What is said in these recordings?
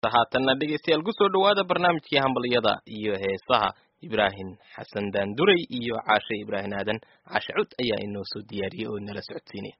haatanna dhegeystayaal kusoo dhawaada barnaamijkii hambalyada iyo heesaha ibraahim xasan daanduray iyo caashe ibraahim aadan caashe cud ayaa inoo soo diyaariyey oo nala socodsiinaya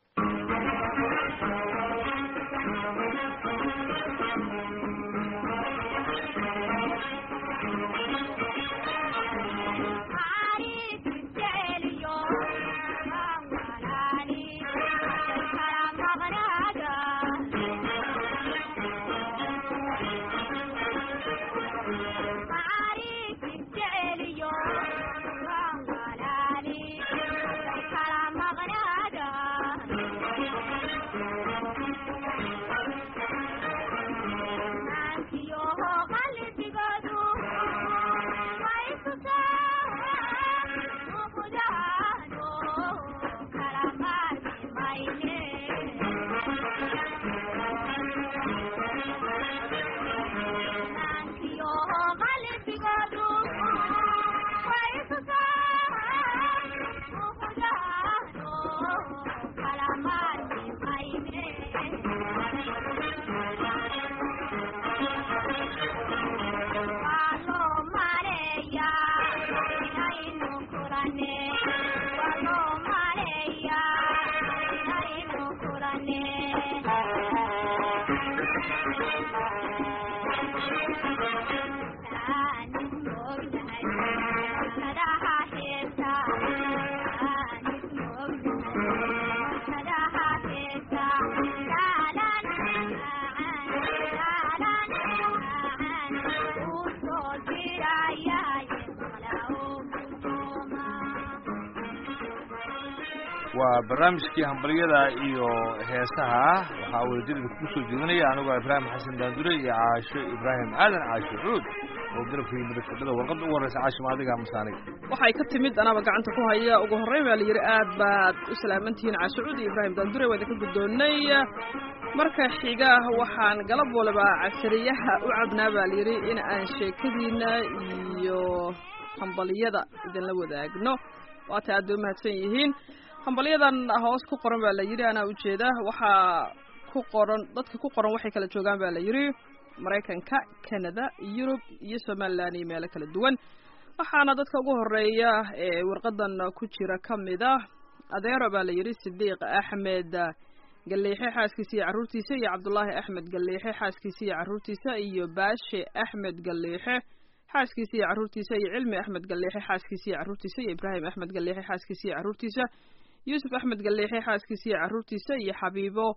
waa barnaamijkii hambalyada iyo heesaha waxaa wadajirida kugu soo jeedinaya anigoo ibraahim xasan daandure iyo caasho ibraahim aadan caasho cuud oo garabkii midafadhada warqadda ugu horreysa caashima adiga masaanig waxay ka timid anaaba gacanta ku haya ugu horreyn baa la yidhi aad baad u salaamantihiin caasho cuud iyo ibraahim daandure waa idinka guddoonnay marka xiga waxaan galab waliba casariyaha u cabnaa baa layidhi in aan sheekadiina iyo hambalyada idinla wadaagno waata aad bay umahadsan yihiin hambalyadan hoos ku qoran baa la yidhi anaa ujeeda waxaa ku qoran dadka ku qoran waxay kala joogaan baa la yidhi maraykanka canada yurub iyo somalilan iyo meelo kala duwan waxaana dadka ugu horeeya ee warqadan ku jira ka mid ah adeero baa la yidhi sidiiq axmed galiixe xaaskiisa iyo carruurtiisa iyo cabdullaahi axmed galiixe xaaskiisa iyo carruurtiisa iyo baashe axmed galiixe xaaskiisa iyo carruurtiisa iyo cilmi axmed galiixe xaaskiisa iyo carruurtiisa iyo ibraahim axmed galiixe xaaskiisa iyo carruurtiisa yuusuf axmed galiixe xaaskiisa iyo carruurtiisa iyo xabiibo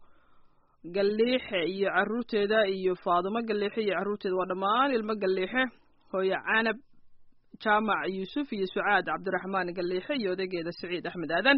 galiixe iyo carruurteeda iyo faadumo galiixe iyo carruurteeda waa dhammaan ilmo galiixe hooyo canab jaamac yuusuf iyo sucaad cabdiraxmaan galiixe iyo odageeda saciid axmed aadan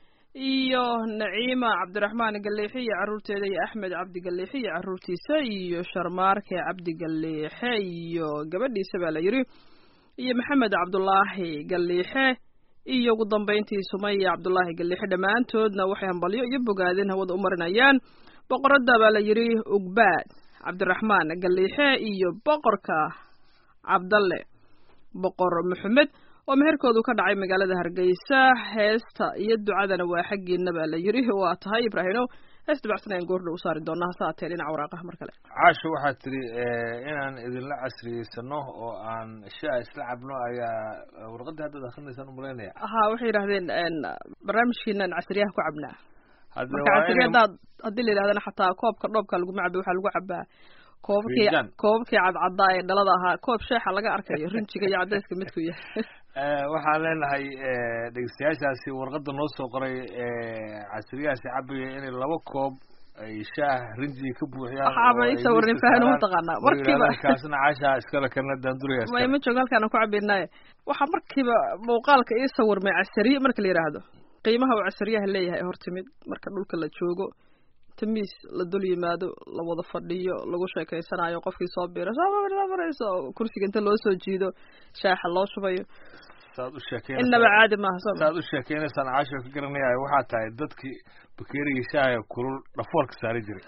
iyo naciima cabdiraxmaan galiixe iyo carruurteeda iyo axmed cabdi galiixe iyo carruurtiisa iyo sharmaarke cabdi galiixe iyo gabadhiisa baa la yidhi iyo maxamed cabdulaahi galiixe iyo ugu dambayntii sumaya cabdulaahi galiixe dhammaantoodna waxay hambalyo iyo bogaadin hawada u marinayaan boqoradda baa la yidhi ugbaad cabdiraxmaan galiixe iyo boqorka cabdalle boqor maxamed oo meherkoodu ka dhacay magaalada hargeysa heesta iyo ducadana waa xaggiina baa la yidhi waa tahay ibraahino hees dabacsan ayaan goordha u saari doonaa hase haatee dhinaca waraaqaha mar kale caasho waxaad tidhi inaan idinla casriyeysano oo aan shaa isla cabno ayaa warqaddii haddaad akrinaysaan umalaynaya ha waxay yidhahdeen barnaamijkiinan casriyaha ku cabnaa hadde marka waa casriya inay haddaad haddii la yidhahdana xataa koobka dhoobka laguma cabo waxaa lagu cabaa koobabkii Fiinjaan. koobabkii cadcaddaa ee dhalada ahaa koob sheexa laga arkayo rinjiga iyo cadayska midku yahay Eh, waxaan leenahay eh, dhegeystayaashaasi warqadda noo soo qoray eh, casriyahaasi cabaya inay laba koob ay shaah rinjiga ka buuxiyaan Waxaaba oo ay ii sawirnay miiska fahan uma saaraan, taqaanaa. oo Markiiba. yidhahdaan kaasna caashaa iskale kana daanduraya ma iskale ima joogo halkaan ku cabinaaye waxaa markiiba muuqaalka ii sawirmay casariye marka la yidhaahdo qiimaha uu casariyaha leeyahay hor timid marka dhulka la joogo tamiis la dul yimaado la wada fadhiyo lagu sheekeysanayo qofkii soo biira soo marayso kursiga inta loo soo jiido shaaxa loo shubayo saad u innaba sheekeynaysaa caadi maaha soo ma saad u sheekeynaysaan caasho ka garanaya waxaa tahay dadkii bakeerigii shaaha kulul dhafoorka saari jiray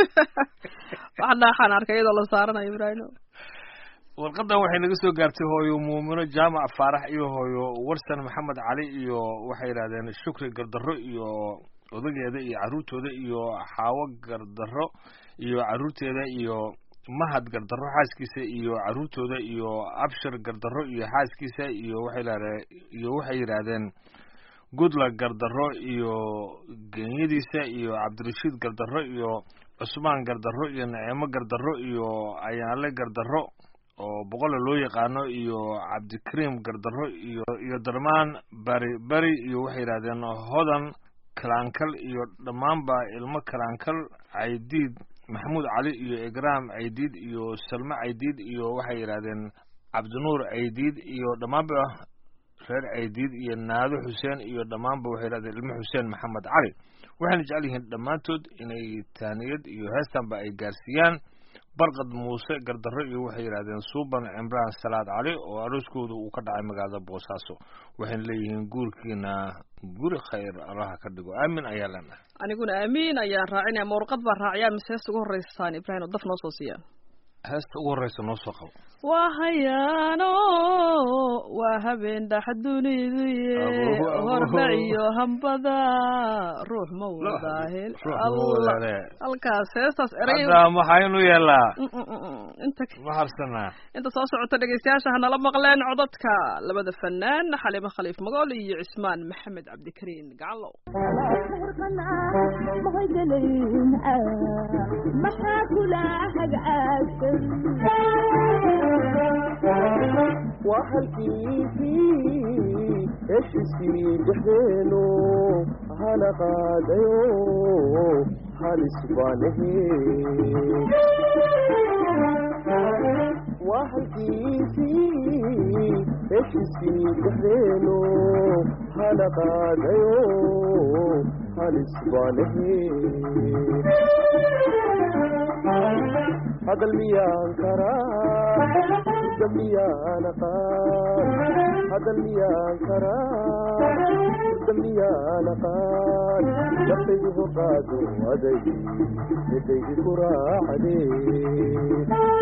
wax dhaaxaan arkay iyadoo la saaranayo ibraahim warqadan waxay naga soo gaartay hooyo muumino jaamac faarax iyo hooyo warsan maxamed cali iyo waxay yidhahdeen shukri gardarro iyo odageeda iyo carruurtooda iyo xaawo gardarro iyo carruurteeda iyo mahad gardarro xaaskiisa iyo carruurtooda iyo abshir gardarro iyo xaaskiisa iyo waxay lahdeen iyo waxay yidhaahdeen goodluck gardarro iyo genyadiisa iyo cabdirashiid gardarro iyo cusmaan gardarro iyo naciimo gardarro iyo ayaanle gardarro oo boqola loo yaqaano iyo cabdikariim gardarro iyo iyo darmaan bari bari iyo waxay yidhahdeen hodan kalaankal iyo dhammaanba ilmo kalaankal caydiid maxamuud cali iyo igraam caydiid iyo salme caydiid iyo waxay yidhahdeen cabdinuur caydiid iyo dhammaanba reer caydiid iyo naado xuseen iyo dhammaanba waxay yidhahdeen ilmo xuseen maxamed cali waxayna jecel yihiin dhammaantood inay taaniyad iyo heestanba ay gaarsiiyaan barqad muuse gardarro iyo waxay yidhahdeen suuban cimraan salaad cali oo arooskooda uu ka dhacay magaalada boosaaso waxayna leeyihiin guurkiina guri khayr allaha ka dhigo aamin ayaa leenahay aniguna aamiin ayaan raacinaya ma warqad baa raaciyaa mise heesta ugu horreysaan ibraahim oo daf noo soo siiyaan heesta ugu horreysa noo soo qabo waa hayaano waa habeen dhax duniduye Abuhu, abuhu. horda iyo hambada ruux ma wadaahel allah halkaas heestaas erey hadda maxaynu yeelaa Mm, mm, mm, mm. inta ma harsanaa inta soo socota dhegeystayaasha hanala maqleen codadka labada fanaan xaliimo khaliif magool iyo cismaan maxamed cabdikariin gacalow maxaa kula hagcaagsan waa halkiisii heshiisii dhexdeenu hana qaadayo halis baanahe waa halkiisii heshiisii dhexdeenu hana qaadayo halis baanahe hadal miyaan karaa hudda miyaan aqaan hadal miyaan karaa hudda miyaan aqaan naftaydu hoqaado aday midaydi ku raacdee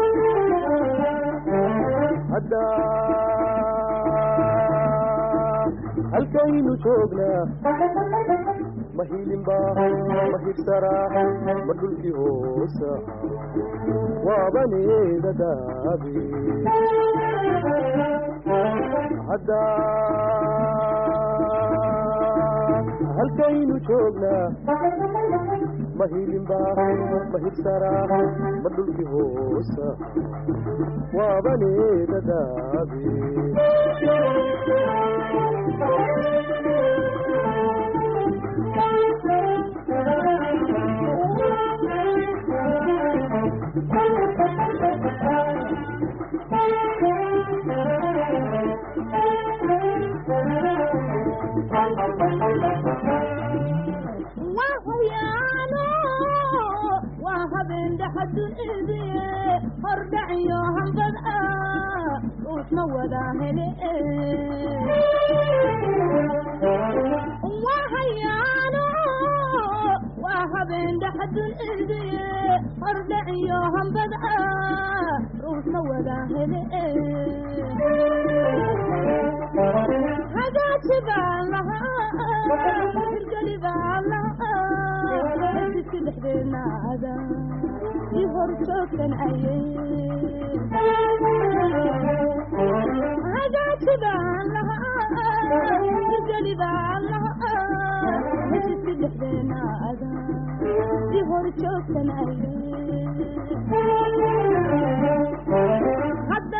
hadda halkaynu joognaa ma hilinba ma hibsaraa ma dhulkii hoosa waabaneeda daabi hadda halkaynu joognaa ma hilinba ma hibsaraa ma dhulkii hoosa waabaneeda daabi waa hayaano waa habeen dhaxadunidiye hordhac iyo hambad ah uusma wadaa hele waa hayaano waa habeen dhaxadunidiye hordhac iyo hambad ah uusma wadaa hele hagaaji baan lahaa hirgeli baan lahaa heshiiska dhexdeenaada i hor joogtan ayay hagaaji baan lahaa hirgeli baan lahaa heshiiska dhexdeenaada i hor joogtan ayay hadda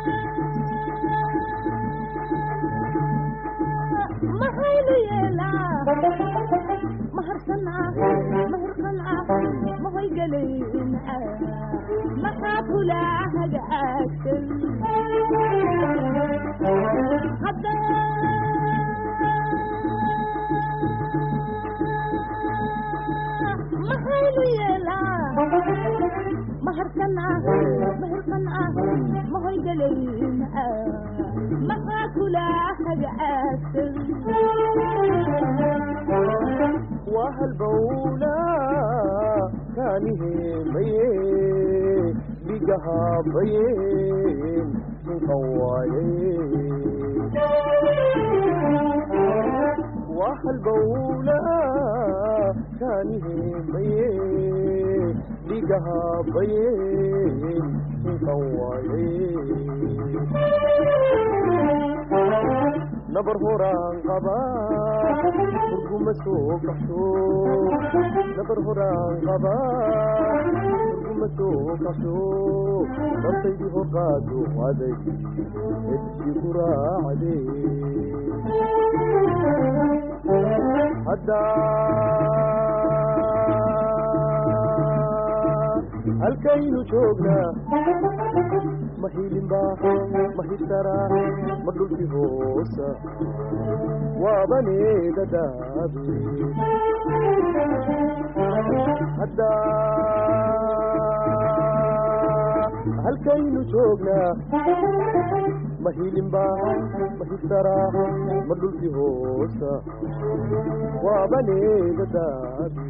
maxaynu yeelaa maharsanaa mahirqanaa mahaygelin maxaa kula hagaagsan hadda maxaynu yeelaa maharsanaa mahirqanaa mahaygelin maxaa kula hagaagsan waa halbowla kaaniheemaye dhigahaabayeen sinqan waaye waa halbowla kaaniheemaye dhigaha bayeen inkan waayay nabar horaan qaba urguma soo kaxsho nabar horaan qaba urguma soo kaxsho naftaydii horqaado aday edsi ku raacde haddaa halkaynu joognaa ma hilinba ma hirsara ma dhulki hoosa waabaneeda daabe haddaa halkaynu joognaa ma hilinba ma hirsara ma dhulki hoosa waabaneeda daabe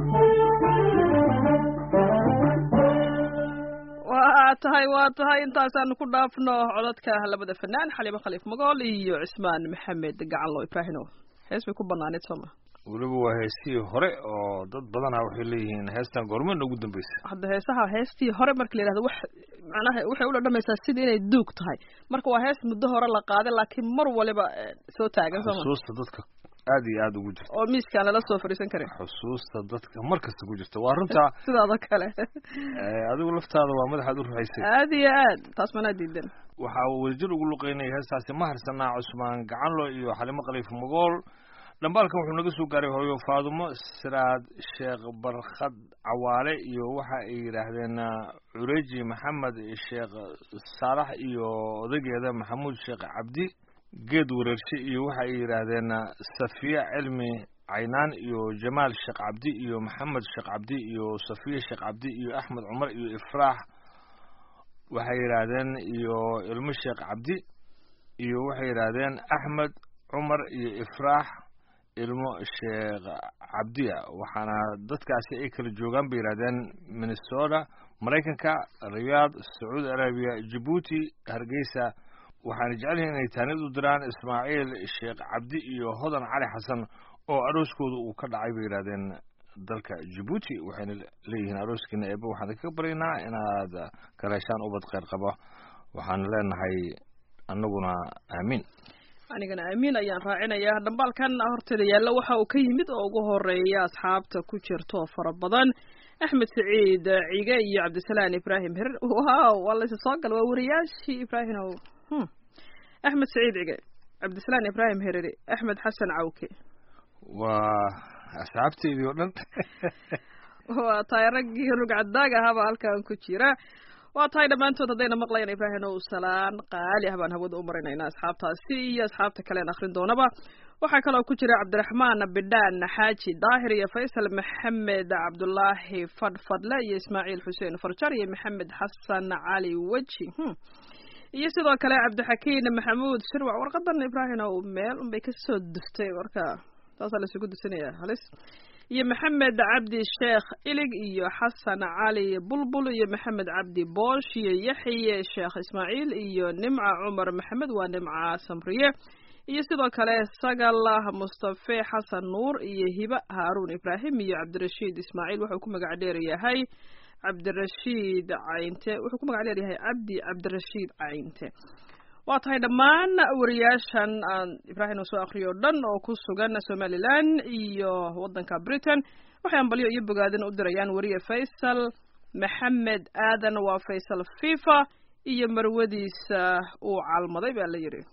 waa tahay waa tahay intaasaanu ku dhaafno codadka labada fanaan xaliimo khaliif magool iyo cismaan maxamed gacanlo ibraahino hees bay ku banaaneed sooma weliba waa heesihii hore oo dad badanaa waxay leeyihiin heestan goormana ugu dambeysay hadda heesaha heestii hore marka la yidhahdo wax macnaha waxay ula dhamaysaa sidii inay duug tahay marka waa hees muddo hore la qaaday laakiin mar waliba eh, soo taagan sooma xusuusta dadka aad iyo aad ugu jirta oo miiskaan lala soo fadhiisan karin xusuusta dadka mar kasta ku jirta waa runtaa sidaada kale eh, adigu laftaada waa madaxaad u ruxaysay aad iyo aad taas manaa diidan waxaa uu wadajir ugu luqeynayay heestaasi ma harsanaa cusmaan gacanlo iyo xalimo khaliif magool dhambaalkan wuxuu naga soo gaaray hooyo faadumo siraad sheekh barkhad cawaale iyo waxa ay yidhaahdeen ah, cureji maxamed sheekh saalax iyo odageeda maxamuud sheekh cabdi geed wareershe iyo waxa ay yidhaahdeen ah, safiya cilmi caynaan iyo jamaal sheekh cabdi iyo maxamed sheekh cabdi iyo safiya sheekh cabdi iyo axmed cumar iyo ifraax waxay yidhaahdeen iyo ilmo sheekh cabdi iyo waxay yidhaahdeen axmed cumar iyo ifraax ilmo sheekh cabdiya waxaana dadkaasi ay kala joogaan bay yidhahdeen minnesota maraykanka riyaad sacuudi arabiya jabuuti hargeysa waxaana jecel yihiin inay taanid u diraan ismaaciil sheekh cabdi iyo hodan cali xasan oo arooskooda uu ka dhacay bay yidhahdeen dalka jabuuti waxayna leeyihiin arooskiina eeba waxaan kaga baryaynaa inaad kala heshaan ubad kheyr qaba waxaan leenahay annaguna aamiin anigana aamiin ayaan raacinayaa dhambaalkan horteeda yaalla waxa uu ka yimid oo ugu horeeya asxaabta ku jirto oo fara badan axmed saciid cige iyo cabdisalaan ibraahim hirir wow waa laysa soo gala waa wariyaashii ibraahim ow hmm. axmed saciid cige cabdisalaan ibraahim hiriri axmed xasan cawke waa asxaabteydii oo dhan waa tahay raggii rugcadaag ahaaba halkan ku jira waa tahay dhammaantood haddayna maqlayaan ibraahim ow salaan qaali ah baan hawada u marinaynaa asxaabtaasi iyo asxaabta kalean akhrin doonaba waxaa kaloo ku jira cabdiraxmaan bidhaan xaaji daahir iyo faysal maxamed cabdulaahi fadhfadle iyo ismaaciil xuseen farjar iyo maxamed xasan cali weji hmm. iyo sidoo kale cabdixakiin maxamuud shirwac warqadan ibraahim ow meel unbay kasoo duftay marka taasaa laisugu dusinaya halis iyo maxamed cabdi sheekh ilig iyo xasan cali bulbul iyo maxamed cabdi boosh iyo yaxye sheekh ismaaciil iyo nimca cumar maxamed waa nimca samriye iyo sidoo kale sagalah mustafe xasan nuur iyo hiba haaruun ibraahim iyo cabdirashiid ismaaciil wuxuu ku magac dheer yahay cabdirashiid cayinte wuxuu ku magac dheer yahay cabdi cabdirashiid cayinte waa tahay dhammaan wariyaashan aan ibraahim uu soo akriyo o dhan oo ku sugan somalilan iyo waddanka britain waxay ambalyo iyo bogaadin u dirayaan wariye faysal maxamed aadan waa faysal fifa iyo marwadiisa uu calmaday baa la yidhi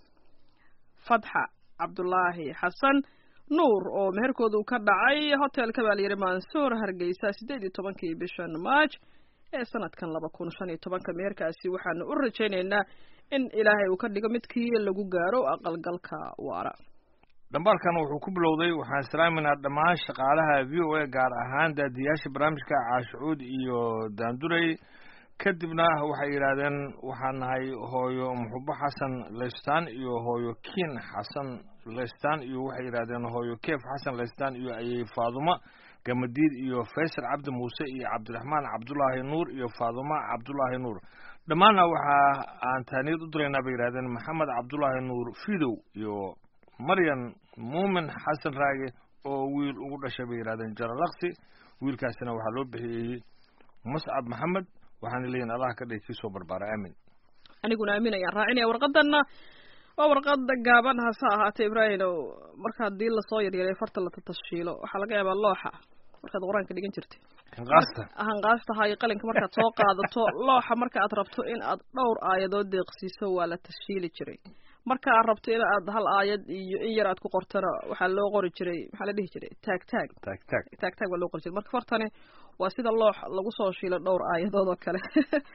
fatxa cabdulaahi xasan nuur oo meherkooda uu ka dhacay hotelka baa la yidhi mansuur hargeysa siddeed iyo tobankii bishan march ee sanadkan laba kun shan iyo tobanka meherkaasi waxaanu u rajaynaynaa in ilaahay uu ka dhigo midkii lagu gaaro aqalgalka waara dhambaalkan wuxuu ku bilowday waxaan salaaminaa dhammaan shaqaalaha v o a gaar ahaan daadiyaasha barnaamijka caashucuud iyo daanduray kadibna waxay yidhaahdeen waxaan nahay hooyo muxubo xasan leystaan iyo hooyo kiin xasan leystaan iyo waxay yidhahdeen hooyo keef xasan leystaan iyo ayay faadumo gamadiid iyo faysal cabdi muuse iyo cabdiraxmaan cabdulaahi nuur iyo faaduma cabdulaahi nuur dhammaanna waxa aan taaniyad u diraynaa bay yidhahdeen maxamed cabdulaahi nuur fidow iyo maryan muumin xasan raage oo wiil ugu dhashay bay yidhahdeen jaralaksi wiilkaasina waxaa loo bixiyey muscab maxamed waxaana leeyihin allaha ka dhigi kii soo barbaara aamin aniguna aamin ayaan raacinaya warqadanna waa warqada gaaban hase ahaatee ibraahim oo marka haddii lasoo yaryaray farta la tatashiilo waxaa laga yaabaa looxa markaad qur-aanka dhigan jirtay hinqaasta hanqaastaha iyo qalinka markaad soo qaadato looxa marka aad rabto in aad dhowr aayadood deeqsiiso waa la tashiili jiray marka aad rabto in aad hal aayad iyo in yar aad ku qortana waxaa loo qori jiray maxaa la dhihi jiray taag taag taag taag taag taag baa loo qori jiray marka fartani waa sida loox lagu soo shiilo dhowr aayadood oo kale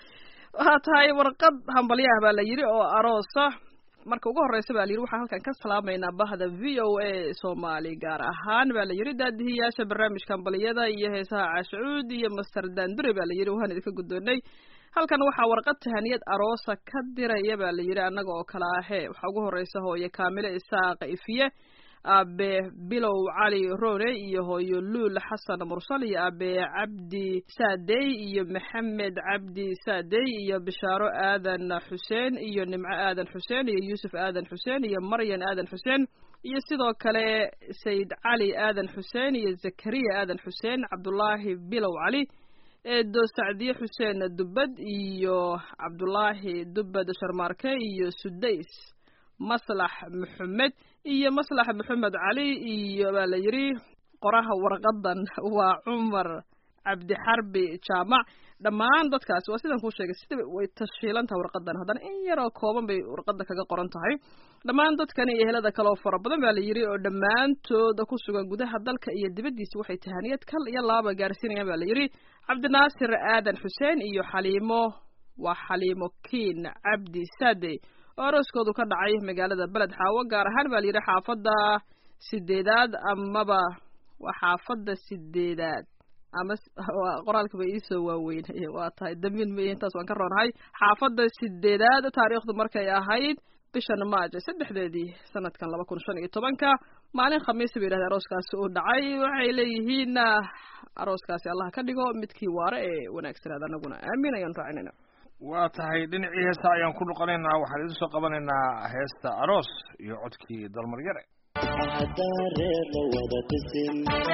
waxaa tahay warqad hambalyaah baa la yidhi oo aroosa marka ugu horeysa baa la yidhi waxaan halkan ka salaamaynaa bahda v o a soomaali gaar ahaan baa la yidhi daadihiyaasha barnaamijka hambaliyada iyo heesaha caashuud iyo master dandure baa la yidhi waan idinka guddoonay halkan waxaa warqad tahaniyad aroosa ka diraya baa la yidhi annaga oo kale ahee waxaa ugu horeysa hooye kaamile isaaqa ifiye aabe bilow cali rone iyo hooyo luul xasan mursal iyo aabe cabdi saadey iyo maxamed cabdi saadey iyo bishaaro aadan xuseen iyo nimco aadan xuseen iyo yuusuf aadan xuseen iyo maryan aadan xuseen iyo sidoo kale sayid cali aadan xuseen iyo zakariya aadan xuseen cabdulaahi bilow cali eedo sacdiye xuseen dubbad iyo cabdulaahi dubbad sharmaarke iyo sudays maslax maxamed iyo maslax maxamed cali iyo baa la yidhi qoraha warqadan waa cumar cabdixarbi jaamac dhammaan dadkaasi waa sidan kuu sheegay sida way tashiilan tahay warqadan haddana in yaroo kooban bay warqada kaga qoran tahay dhammaan dadkani iyo helada kale oo fara badan baa la yidhi oo dhammaantooda ku sugan gudaha dalka iyo dibaddiisa waxay tahaniyad kal iyo laaba gaarsiinayaan baa la yidhi cabdinaasir aadan xuseen iyo xaliimo waa xaliimo kiin cabdi saade oo arooskoodu ka dhacay magaalada beled xaawo gaar ahaan baa la yidhi xaafadda sideedaad amaba waa xaafadda sideedaad ama qoraalkaba iisoo waaweyn waa tahay dambiin ma intaas waan ka roonahay xaafadda sideedaad taariikhdu markay ahayd bishan maajo saddexdeedii sanadkan laba kun shan iyo tobanka maalin khamiisa bay yidhahdeen arooskaasi uu dhacay waxay leeyihiin arooskaasi allah ka dhigo midkii waare ee wanaagsanaad anaguna aamin ayaan raacinayna waa tahay dhinacii heesta ayaan ku noqonaynaa waxaan idin soo qabanaynaa heesta aroos iyo codkii dalmaryare haddaan reer la wada dhisin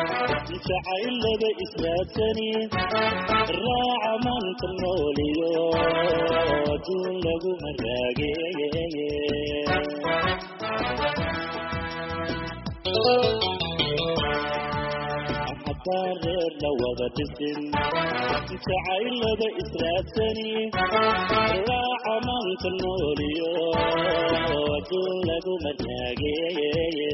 jacaylada israadsani raaca maanta nooliyo adduun lagu haraageeye haddaan reer la wada dhisin jacaylada israadsani raaca maanta nooliyo adduun lagu maraageeye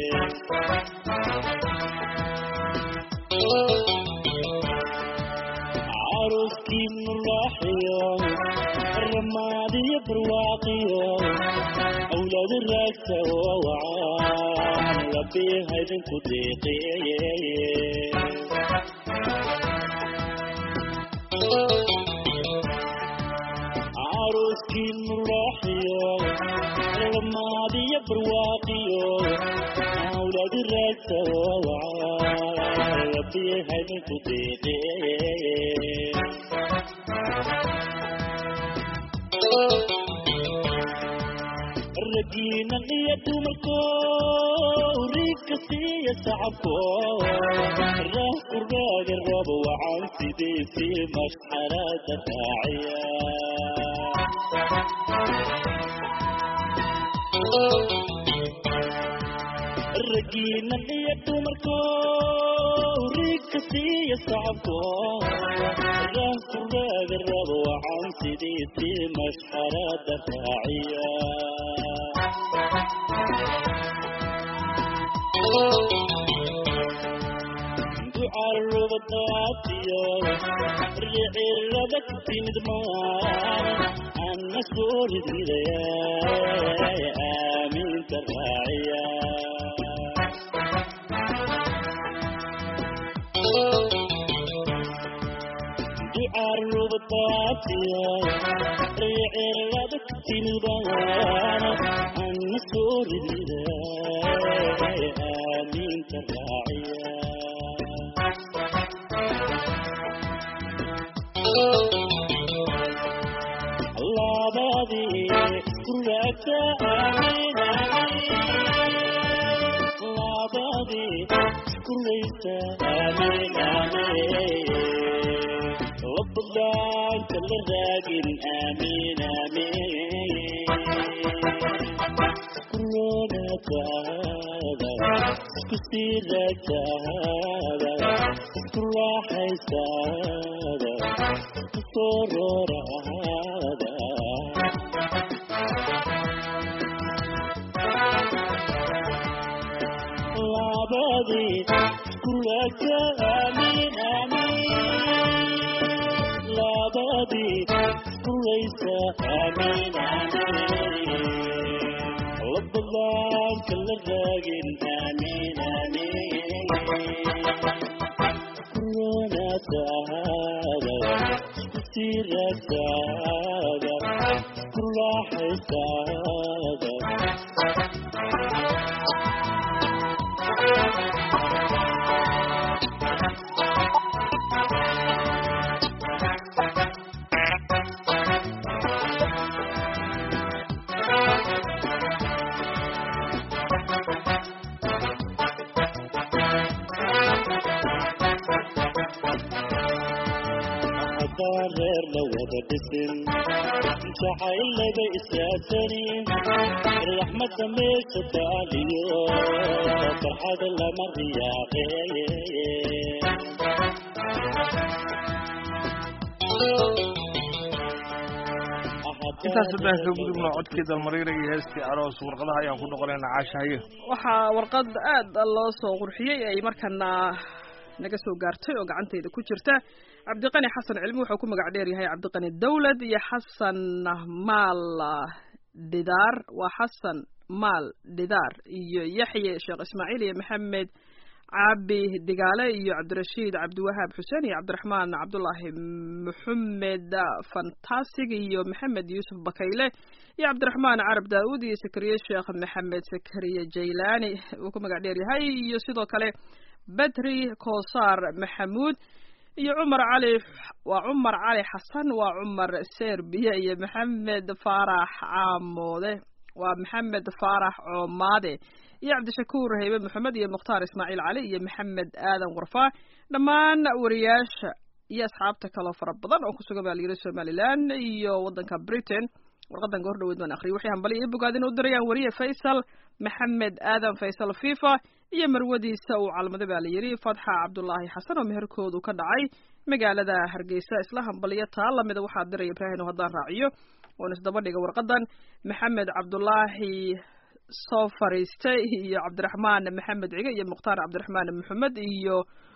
caruskiinu raaxiyo ramaadiyo barwaaqiyo awlaadu raagta oo wacaan rabbiha idinku deeqeeye caruskiinu raaxiyo ramaadiyo barwaaqiyo awlaadu raagta oo wacaan rabbiha idinku deeqeeye ragiinan iyo dumarko riigka siiya sacabko raahku raagi rabo wacan sidiisii mashxarada raaciya ragiinan iyo dumarko riigka siiya sacabko raahku raagi rabo wacan sidiisii mashxarada raaciya ducarubadaatiyo ricirada ku timid maan anna soo ridridaya aaminta raaciya ducarubadaatiyo ricirada ku timid maan anna soo ridridaya aaminta raaciya labadii iskurata aamin labadii iskuraysa aamin aamin labadaanka la raagin aamin aamin kuroonataada isku sii raagtaada isku raaxaysaada isku soo rooraada labadii isku raagta aamin aamin labadii isku raysa aamin aamin labadaanka la raagin aamin aamin kuroonataada isku sii raagtaada isku raaxaysaada haddaan reer la wada dhisin jacayl laga isaasanin raxmadda meesha taaliyo farxad lama riyaaqeeye intaas haddaan ka gudubno codkii dalmariira iyo heestii aroos warqadaha ayaan ku noqonaynaa caashahaye waxaa warqad aad loo soo qurxiyey ay markana naga soo gaartay oo gacantayda ku jirta cabdiqani xasan cilmi wuxuu ku magac dheer yahay cabdiqani dawlad iyo xasan maal dhidaar waa xasan maal dhidaar iyo yaxye sheekh ismaaciil iyo maxamed cabi digaale iyo cabdirashiid cabdiwahaab xuseen iyo cabdiraxmaan cabdulaahi maxamed fantasig iyo maxamed yuusuf bakayle iyo cabdiraxmaan carab daa'uud iyo sakariye sheekh maxamed sakariye jaylaani uu ku magac dheer yahay iyo sidoo kale bedri koosaar maxamuud iyo cumar cali waa cumar cali xasan waa cumar serbiya iyo maxamed faarax caamoode waa maxamed faarax coomaade iyo cabdishakuur haybe maxamed iyo mukhtaar ismaaciil cali iyo maxamed aadan warfaa dhammaan wariyaasha iyo asxaabta kaloo fara badan oo kusugan baa layiri somalilan iyo waddanka britain warqadan goor dhaweyd baan akhriyay waxay hambali iyo bogaadin u dirayaan wariye faysal maxamed aadan faysal fifa iyo marwadiisa uu calmada baa la yidhi fatxa cabdulaahi xasan oo meherkoodu ka dhacay magaalada hargeysa isla hambaliyo taa lamida waxaa diraya ibraahim oo haddaan raaciyo oon isdaba dhiga warqadan maxamed cabdulaahi soo fariistay iyo cabdiraxmaan maxamed cige iyo mukhtaar cabdiraxmaan maxamed iyo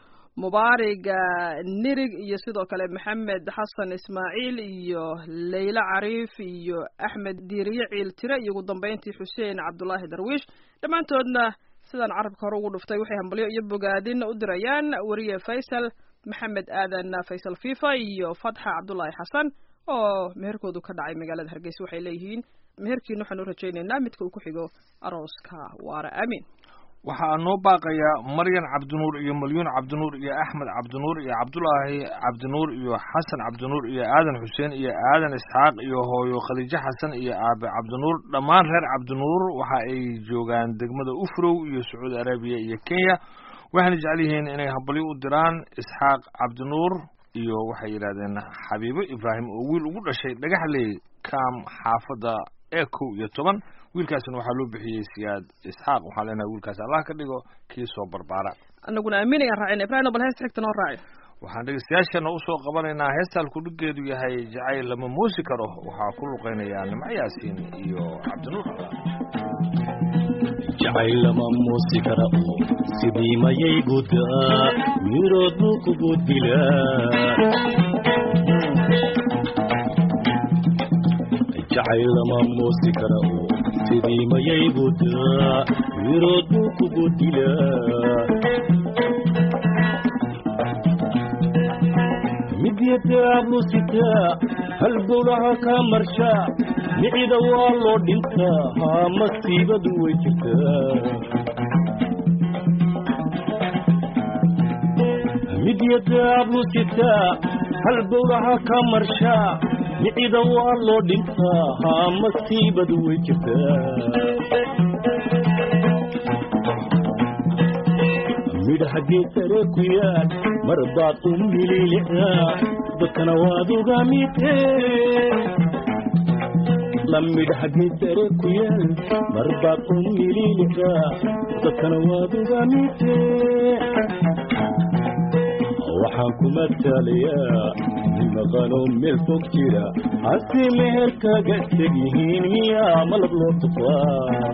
mubaariga nirig iyo sidoo kale maxamed xasan ismaaciil iyo leyla cariif iyo axmed diiriye ciil tire iyo ugu dambeyntii xuseen cabdulaahi darwiish dhammaantoodna sidaan carabka hore ugu dhuftay waxay hambalyo iyo bogaadin u dirayaan wariye faysal maxamed aadan faysal fifa iyo fatxa cabdulaahi xasan oo meherkoodu ka dhacay magaalada hargeysa waxay leeyihiin meherkiina waxaan u rajaynaynaa midka uu ku xigo arooska waara aamin waxaa noo baaqaya maryan cabdinuur iyo malyuun cabdinuur iyo axmed cabdinuur iyo cabdulaahi cabdinuur iyo xasan cabdinuur iyo aadan xuseen iyo aadan isxaaq iyo hooyo khadiijo xasan iyo aabe cabdinuur dhammaan reer cabdinuur waxa ay joogaan degmada ufrow iyo sacuudi arabiya iyo kenya waxayna jecel yihiin inay habalyo u diraan isxaaq cabdinuur iyo waxay yidhahdeen xabiibo ibraahim oo wiil ugu dhashay dhagaxley kam xaafadda ee kow iyo toban wiilkaasna waxaa loo bixiyey siyaad isxaaq waxaan leenahay wiilkaas allah ka dhigo kii soo barbaara anaguna aamin ayaan raacina ibrahim bal heesta xigta noo raaci waxaan dhegeystayaashana usoo qabanaynaa heestaan kudhigeedu yahay jacayl lama muusi karo waxaa ku luqeynayaa nimco yaasiin iyo cabdinuur jacayl lama muusi kara oo sidii mayay gudaa mirood buu kugu dilaa jacayl lama muusi kara oo sidii mayay gudaa mirood buu kugu dilaa midyataablusitaa halbowlaha kaa marshaa micida waa loo dhintaa haa masiibadu way jirtaa midyataablusitaa halbowlaha kaa marshaa micida waa loo dhintaa haa masiibadu way jirtaa midhaha geed sare ku yaal mar baad u mililicdaa dadkana waad uga midee lamidhaha geedare ku yaal marbaad u mililika dadkana waad uga midee waxaan ku matalayaa nin maqanoo meel fog jira hase meherkaga teg yihiin miyaa malab loo tufaa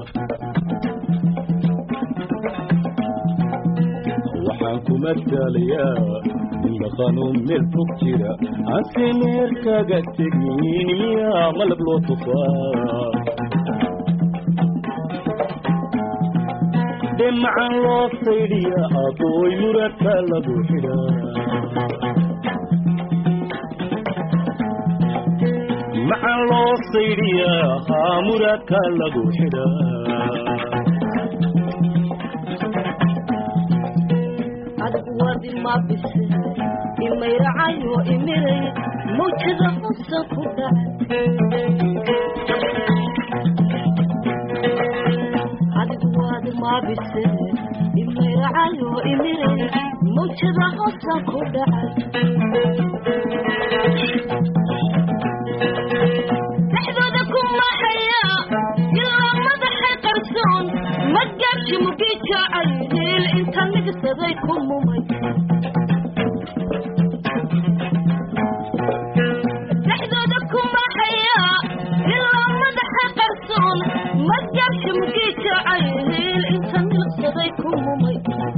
waxaan ku matalayaa nin maqanoo meel fog jira hase meherkaga teg yihiin miyaa malab loo tufaa dhemacan loo saydhiya abooy muradka lagu xidhaa macan loo saydhiya haa muradka lagu xidhaa adigu wadi ma bise imayracayo imiray mawjada xusan ku dhacay adigu wadi ma bise imayracayo imiray mawjada xusan ku dhacay dhexdooda ku maxaya ilaa madaxay qarsoon magaabshi mugi jacay hiil inta nigsaday ku mumay dhexdooda ku maxaya ilaa madaxay qarsoon magaabshi mugi jacay hiil inta nigsaday ku mumay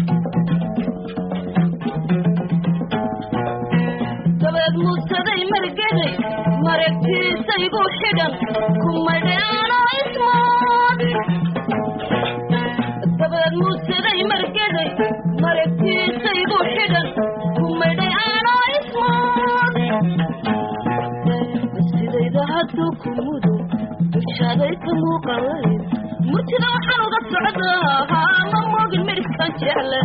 dabeed muusaday margaday maragtiisaygu xidhan kumadheano ismood dabeed muusaday margaday maragtiisaygu xidhan kumadheano ismood sidayda hadduu ku mudo dushaaday ka muuqalay murtida waxaan uga socdaa haa ma moogin midhibkan jecle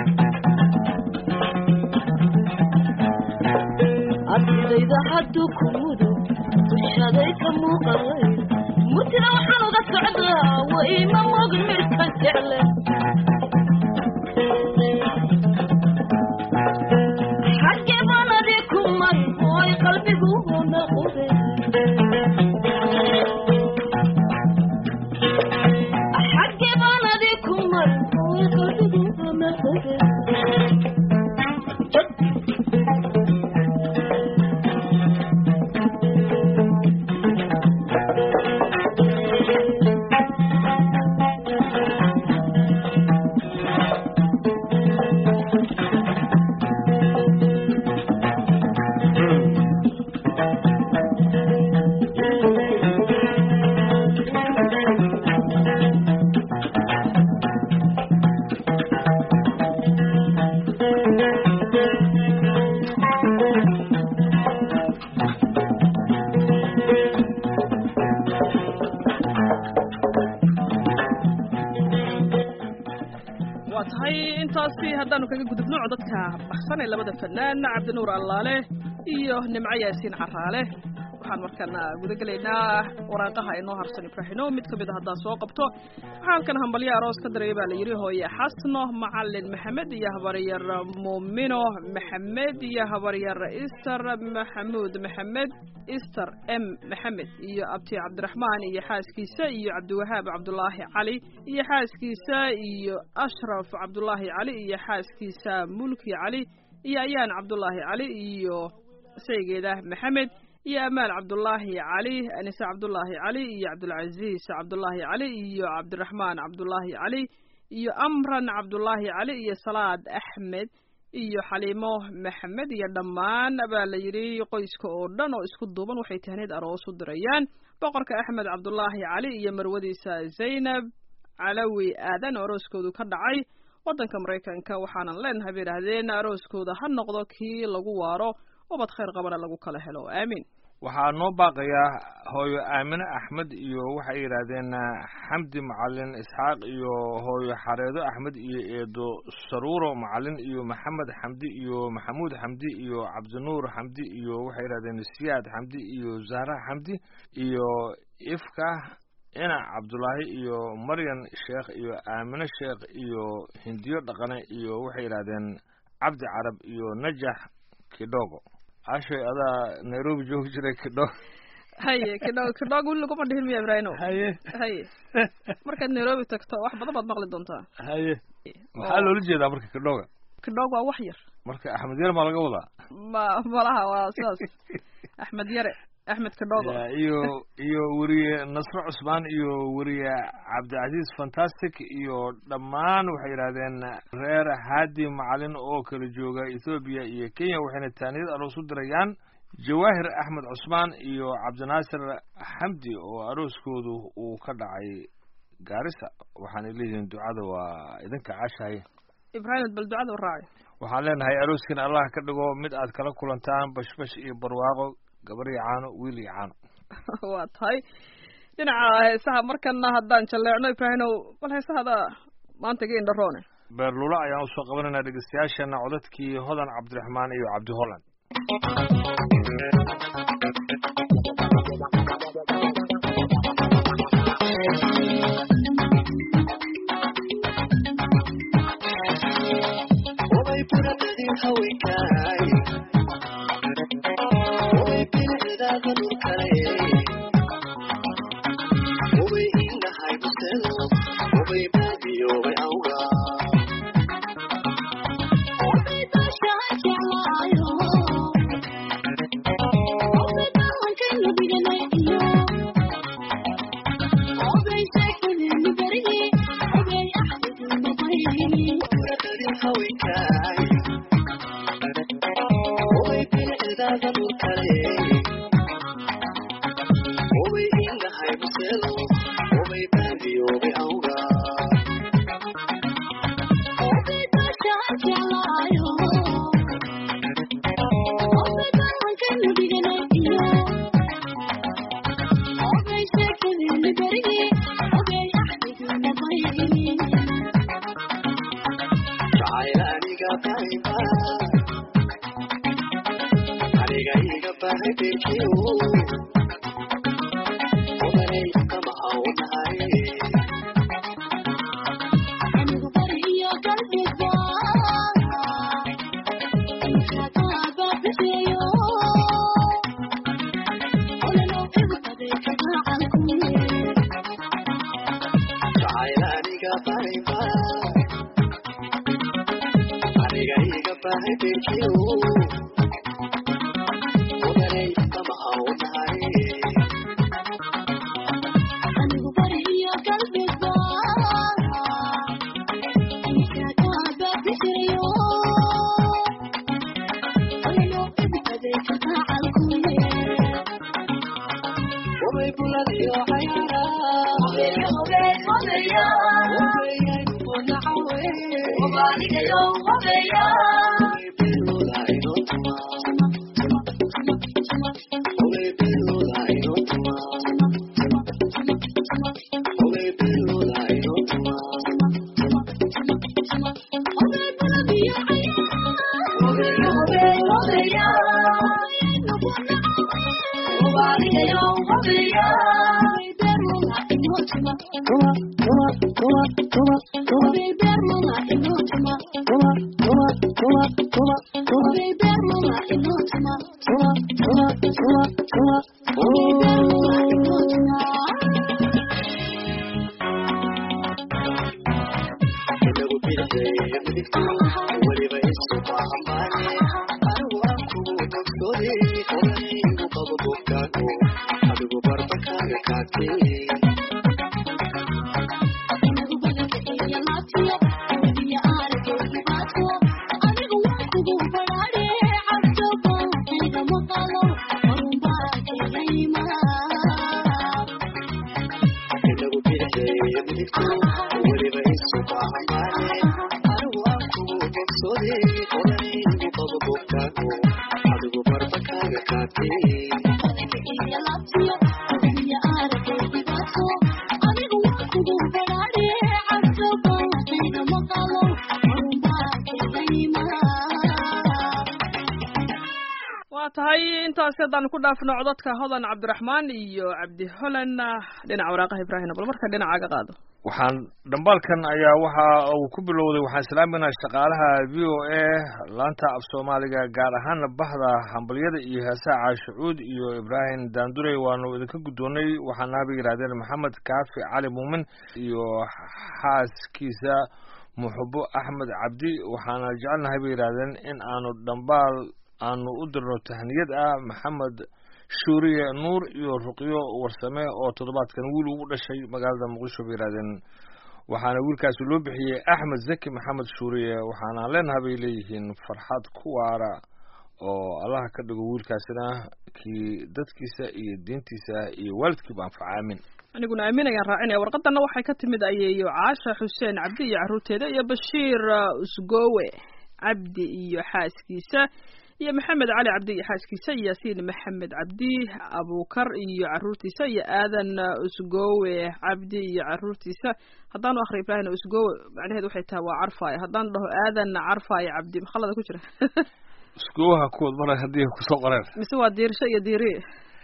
asidayda hadduu ku mudo dushaday ka muuqalay murtida waxaan uga socdaa way ma moogin midhibkan jecle xaggee baan adi ku mari ooy qalbigu noqode xaggee baan adi ku mari ooy qalbigu noqode waa tahay intaasi haddaanu kaga gudubno codadka baxsan ee labada fanaan cabdinuur allaale iyo nimco yaasiin caraale waxaan markana guda gelaynaa waraaqaha inoo harsan ibraahino mid ka mid a haddaan soo qabto waxaa halkan hambalyo aroos ka dareeya baa la yidhi hooye xasno macalin maxamed iyo habaryar muumino maxamed iyo habaryar ister maxamuud maxamed ister m maxamed iyo abti cabdiraxmaan iyo xaaskiisa iyo cabdiwahaab cabdulaahi cali iyo xaaskiisa iyo ashraf cabdulaahi cali iyo xaaskiisa mulki cali iyo ayaan cabdulaahi cali iyo saygeeda maxamed iyo amaal cabdulaahi cali anise cabdulaahi cali iyo cabdulcaziis cabdulaahi cali iyo cabdiraxmaan cabdulaahi cali iyo amran cabdulaahi cali iyo salaad axmed iyo xaliimo maxamed iyo dhammaan baa la yidhi qoyska oo dhan oo isku duuban waxay tahneed aroos u dirayaan boqorka axmed cabdulaahi cali iyo marwadiisa zaynab calawi aadan oo arooskoodu ka dhacay waddanka maraykanka waxaanan leenahay bay idhaahdeen arooskooda ha noqdo kii lagu waaro ubad khayr qabana lagu kala helo aamiin waxaa noo baaqayaa hooyo aamine axmed iyo waxay yidhaahdeen xamdi macalin isxaaq iyo hooyo xareedo axmed iyo eedo saruuro macalin iyo maxamed xamdi iyo maxamuud xamdi iyo cabdinuur xamdi iyo waxay yidhahdeen siyaad xamdi iyo zahra xamdi iyo ifka inac cabdulaahi iyo maryan sheekh iyo aamine sheekh iyo hindiyo dhaqane iyo waxay yidhaahdeen cabdi carab iyo najax kidhogo cashay adaa nairobi joogi jiray kidho haye kidhog kidhog weli laguma dhihin miya ibraahino haye haye markaad nairobi tagto wax badan baad maqli doontaa haye maxaa loola jeedaa marka kidhoga kidhog waa wax yar marka axmed yar maa laga wadaa ma malaha waa sidaas axmed yare axmed kidhogo Ya, iyo iyo weriye nasre cusmaan iyo weriye cabdicasiis fantastic iyo dhammaan waxay yidhahdeen reer haadi macalin oo kala jooga ethoobiya iyo kenya waxayna taaniyad aroos u dirayaan jawaahir axmed cusmaan iyo cabdinaasir xamdi oo arooskoodu uu ka dhacay gaarisa waxaanay leeyihiin ducada waa idinka cashahay ibraahim bal ducada u raaci waxaan leenahay arooskin allah ka dhigo mid aad kala kulantaan bashbash iyo barwaaqo gabar iyo caano wiil iyo caano waa tahay dhinaca heesaha markana haddaan jalleecno ibraahimow bal heesahada maanta ga indharoone beerlula ayaan usoo qabanaynaa dhegeystayaashana codadkii hodan cabdiraxmaan iyo cabdi holland waa tahay intaasi haddaan ku dhaafno codadka hodan cabdiraxmaan iyo cabdi holan dhinaca waraaqaha ibraahim bal marka dhinacaaga qaado waxaan dhambaalkan ayaa waxa uu ku bilowday waxaan salaaminaha shaqaalaha v o a laanta af soomaaliga gaar ahaana bahda hambalyada iyo heesaha caashicuud iyo ibraahim daandurey waanu idinka guddoonnay waxaana haba yidhahdeen maxamed kaafi cali muumin iyo xaaskiisa muxubo axmed cabdi waxaana jecelnahay bay yidhahdeen in aanu dhambaal aanu u dirno tahniyad ah maxamed shuuriye nuur iyo ruqyo warsame oo toddobaadkan wiil ugu dhashay magaalada muqdisho bay yidhahdeen waxaana wiilkaasi loo bixiyey axmed zaki maxamed shuuriye waxaana leenahay bay leeyihiin farxad ku waara oo allaha ka dhigo wiilkaasina kii dadkiisa iyo diintiisa iyo waalidkiiba anfaca aamin aniguna aamin ayaan raacinaya warqadanna waxay ka timid ayeeyo caasha xuseen cabdi iyo carruurteeda iyo bashiir usgowe cabdi iyo xaaskiisa iyo maxamed cali cabdi iyo xaaskiisa iyo yaasiin maxamed cabdi abukar iyo carruurtiisa iyo aadan usgowe cabdi iyo carruurtiisa haddaanu akhri ibraahim usgowe macnaheedu waxay tahay waa carfaayo haddaanu dhaho aadan carfaayo cabdi makhalada ku jira iskuwaha kuwad mar haddii kusoo qoreen mise waa diirsho iyo diiri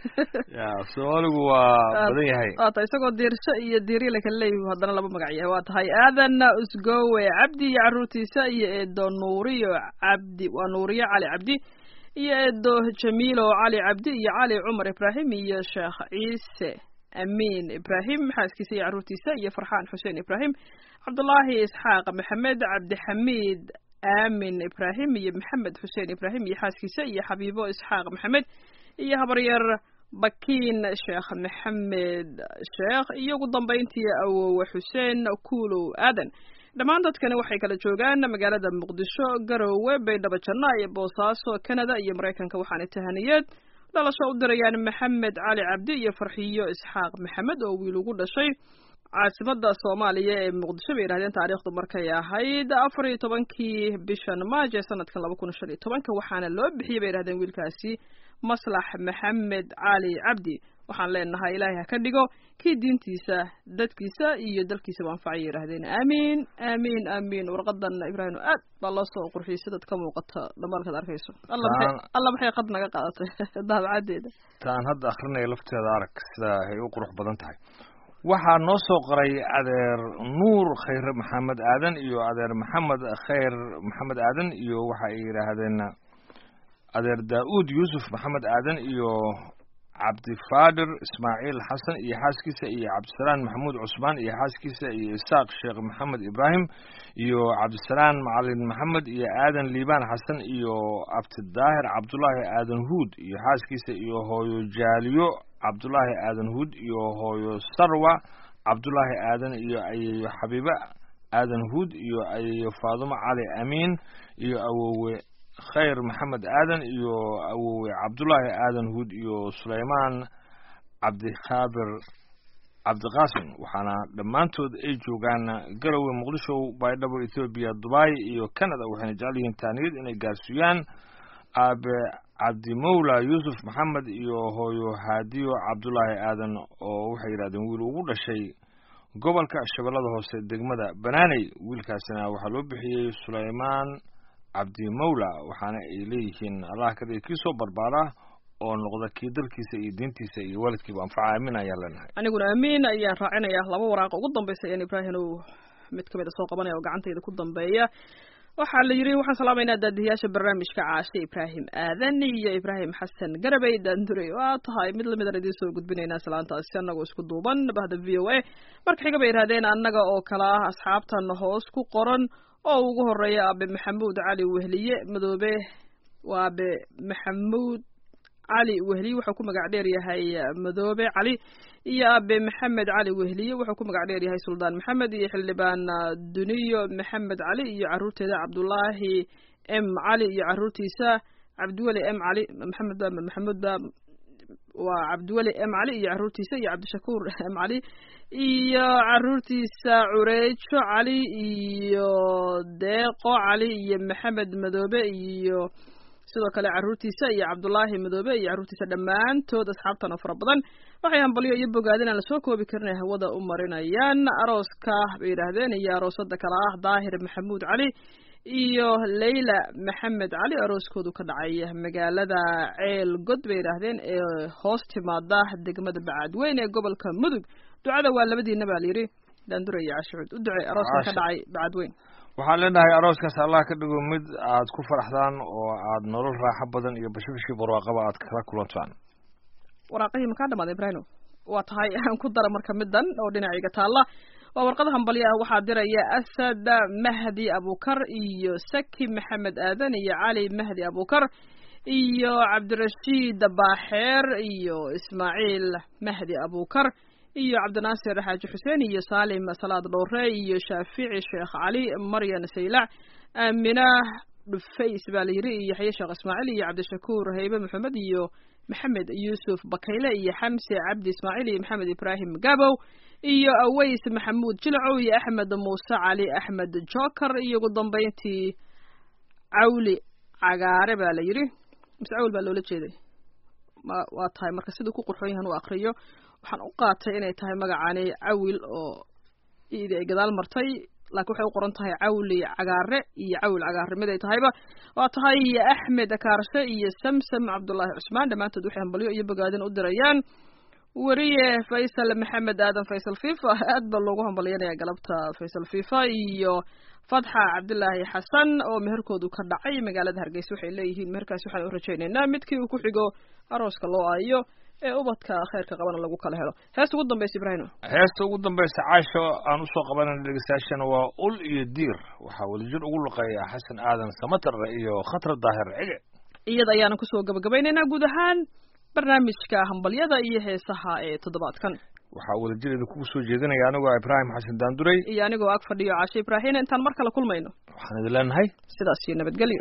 ya soomaaligu waa badan yahay waa tahay isagoo diirsho iyo diiri la kala leeyahy haddana laba magac yahay waa tahay aadan usgowe cabdi iyo carruurtiisa iyo eedo nuuriyo cabdi waa nuuriyo cali cabdi iyo eedo jamiilo cali cabdi iyo cali cumar ibraahim iyo sheekh ciise amiin ibraahim xaaskiisa iyo carruurtiisa iyo farxaan xuseen ibraahim cabdullaahi isxaaq maxamed cabdixamiid aamin ibraahim iyo maxamed xuseen ibraahim iyo xaaskiisa iyo xabiibo isxaaq maxamed iyo habaryar bakiin sheekh maxamed sheekh iyo ugu dambayntii awowe xuseen kuulow aadan dhammaan dadkani waxay kala joogaan magaalada muqdisho garowe baydhabo janna iyo boosaaso canada iyo maraykanka waxaana tahaniyeed dhalasho u dirayaan maxamed cali cabdi iyo farxiyo isxaaq maxamed oo wiil ugu dhashay caasimada soomaaliya ee muqdisho bay yidhahdeen taariikhdu markay ahayd afar iyo tobankii bishan maaj ee sanadkan laba kun shan iyo tobanka waxaana loo bixiyey bay yidhahdeen wiilkaasi maslax maxamed cali cabdi waxaan leenahay ilaahay ha ka dhigo kii diintiisa dadkiisa iyo dalkiisaba anfacay yidhahdeen aamiin aamiin aamiin warqadan ibraahim aad baa loo soo qurxiyey sidaad ka muuqata dhamaalkaad arkayso alla maxay alla maxay qad naga qaadatay daabacadeeda taan hadda akrinaya lafteeda arag sida ay u qurux badan tahay waxaa noo soo qoray adeer nuur khayre maxamed aadan iyo adeer maxamed khayr maxamed aadan iyo waxa ay yidhaahdeen adeer daa-uud yuusuf maxamed aadan iyo cabdifaadir ismaaciil xasan iyo xaaskiisa iyo cabdisalaan maxamuud cusmaan iyo xaaskiisa iyo isaaq sheekh maxamed ibraahim iyo cabdisalaan macalin maxamed iyo aadan liibaan xasan iyo abtidaahir cabdulaahi aadan huud iyo xaaskiisa iyo hooyo jaaliyo cabdulaahi aadan huud iyo hooyo sarwa cabdulaahi aadan iyo ayeeyo xabiibe aadan huud iyo ayeeyo faadumo cali amiin iyo awowe khayr maxamed aadan iyo awowe cabdulaahi aadan huud iyo sulaymaan cabdikhaabir cabdiqaasim waxaana dhammaantood ay joogaan garowe muqdisho baydhabo ethoobiya dubai iyo canada waxayna jecel yihiin taaniyad inay gaarsiiyaan aabe cabdimowla yuusuf maxamed iyo hooyo haadiyo cabdulaahi aadan oo waxay yidhahdeen wiil ugu dhashay gobolka shabeellada hoose degmada banaaney wiilkaasina waxaa loo bixiyey sulaymaan cabdimowla waxaana ay leeyihiin allah kadhiga kii soo barbaara oo noqda kii dalkiisa iyo diintiisa iyo waalidkiiba anfaca aamin ayaan leenahay aniguna amiin ayaan raacinayaa laba waraaqa ugu dambaysa ayaan ibraahim uu mid kamid a soo qabanaya oo gacantayda ku dambeeya waxaa la yidhi waxaan salaamaynaa daadiyaasha barnaamijka caashe ibraahim aadan iyo ibraahim xasan garabey daandurey waa tahay mid lamid aan idiin soo gudbinaynaa salaantaasi annagoo isku duuban bahda v o a marka xiga bay yidhahdeen annaga oo kale ah asxaabtan hoos ku qoran oo ugu horeeya aabe maxamuud cali wehliye madoobe waa aabe maxamuud cali wehliye wuxuu ku magac dheer yahay madoobe cali iyo aabe maxamed cali wehliye wuxuu ku magac dheer yahay suldaan maxamed iyo xildhibaan duniyo maxamed cali iyo caruurteeda cabdulaahi m cali iyo caruurtiisa cabdiweli m cali maxamed ba maxamuud ba waa cabdiweli m cali iyo caruurtiisa iyo cabdishakuur m cali iyo caruurtiisa cureejo cali iyo deeqo cali iyo maxamed madoobe iyo sidoo kale caruurtiisa iyo cabdulaahi madoobe iyo caruurtiisa dhammaantood asxaabtan oo fara badan waxay hambalyo iyo bogaadin aan lasoo koobi karin ay hawada u marinayaan arooska bay yidhaahdeen iyo aroosada kale ah daahir maxamuud cali iyo leyla maxamed cali arooskoodu ka dhacay magaalada ceel god bay yidhaahdeen ee hoos timaada degmada bacadweyn ee gobolka mudug ducada waa labadiina baa layidhi daandura iyo cashucuud u ducey arooskan ka Caasha. dhacay bacadweyn waxaan leenahay arooskaas allah ka dhigo mid aad ku faraxdaan oo aad nolol raaxo badan iyo bashibashii barwaaqaba aad kala kulantaan waraaqihii makaa dhamaaday ibraahimo waa tahay aan ku dara marka midan oo dhinacayga taalla waa warqada hambalyo ah waxaa diraya asad mahdi abukar iyo saki maxamed aadan iyo cali mahdi abukar iyo cabdirashiid baaxeer iyo ismaaciil mahdi abukar iyo cabdinaasir xaaji xuseen iyo saalim salaad dhowre iyo shaafici sheekh cali maryan saylac aamina dhufays baa la yidhi iyo yaxye sheekh ismaaciil iyo cabdishakuur haybe maxamed iyo maxamed yuusuf bakayle iyo xamse cabdi ismaaciil iyo maxamed ibraahim gabow iyo aways maxamuud jilcow iyo axmed muuse cali axmed joker iyo ugu dambeyntii cawli cagaare baa la yidhi mise cawl baa loola jeeday ma waa tahay marka siduu ku qurxoon yahan u akriyo waxaan u qaatay inay tahay magacani cawil oo iidi ay gadaal martay laakiin waxay u qoran tahay cawli cagaare iyo cawil cagaare mid ay tahayba waa tahay iyo axmed akaarshe iyo samsam cabdullaahi cusmaan dhammaantood waxay hambalyo iyo bogaadin u dirayaan weriye faysal maxamed aadan faysal fifa aad baa loogu hambalyanaya galabta faysal fifa iyo fatxa cabdilaahi xasan oo meherkoodu ka dhacay magaalada hargeysa waxay leeyihiin meherkaasi waxaan u rajaynaynaa midkii uu ku xigo arooska loo aayo ee ubadka khayrka qabana lagu kala helo heesta ugu dambaysa ibraahimo heesta ugu dambaysa caasho aan usoo qabanayna dhegeystayaashana waa ul iyo diir waxaa wadajir ugu luqeeya xasan aadan samatar iyo khatar daahir cige iyada ayaana kusoo gabagabaynaynaa guud ahaan barnaamijka hambalyada iyo heesaha ee toddobaadkan waxaa wadajireeda kugu soo jeedinaya anigoo ibraahim xasan daanduray iyo anigoo ag fadhiyo caashe ibraahin intaan mar kale kulmayno waxaan idin leenahay sidaas iyo nabadgelyo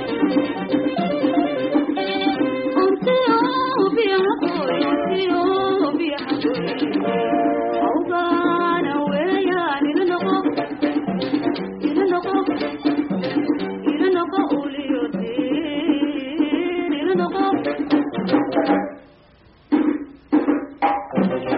Oh, Thank you.